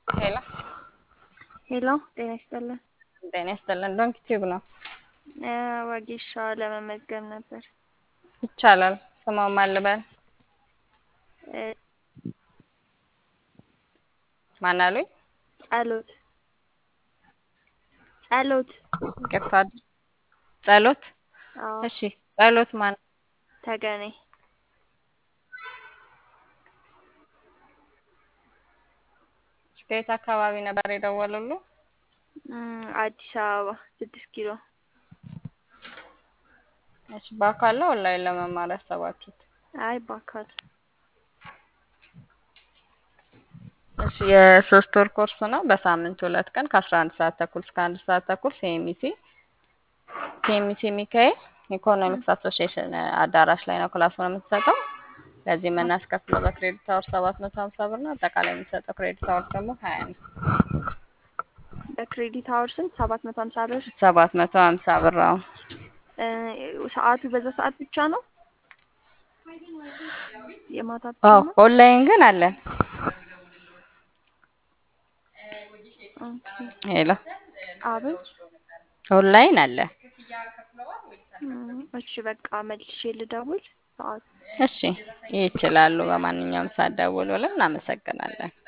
ሄሎ ሄሎ ጤና ይስጥልን። ጤና ይስጥልን። ዶንክ ቲዩብ ነው እ ወጌሻ ለመመዝገብ ነበር። ይቻላል። ስማው ማን ልበል? እ ማን አሉኝ? ጸሎት ጸሎት ይቅርታ። ጸሎት። አዎ እሺ ጸሎት ማን? ተገኔ ከየት አካባቢ ነበር የደወሉሉ? እም፣ አዲስ አበባ ስድስት ኪሎ እሺ በአካል ነው ኦንላይን ለመማር ያሰባችሁት? አይ በአካል እሺ የሶስት ወር ኮርስ ነው። በሳምንት ሁለት ቀን ከአስራ አንድ ሰዓት ተኩል እስከ አንድ ሰዓት ተኩል ሲኤምሲ ሲኤምሲ ሚካኤል ኢኮኖሚክስ አሶሲዬሽን አዳራሽ ላይ ነው ክላሱን የምትሰጠው። ለዚህ የምናስከፍለው በክሬዲት አወር ሰባት መቶ ሀምሳ ብር ነው። አጠቃላይ የምንሰጠው ክሬዲት አወር ደግሞ ሀያ ነው። በክሬዲት አወር ስንት? ሰባት መቶ ሀምሳ ብር። ሰባት መቶ ሀምሳ ብር ነው። እ ሰዓቱ በዛ ሰዓት ብቻ ነው? የማታ ብቻ አዎ ነው? ኦንላይን ግን አለን። ኦኬ። ሄሎ አቤት። ኦንላይን አለ። እም፣ እሺ በቃ መልሼ ልደውል ሰዓት እሺ ይችላሉ። በማንኛውም ሰዓት ደውሉልን። እናመሰግናለን።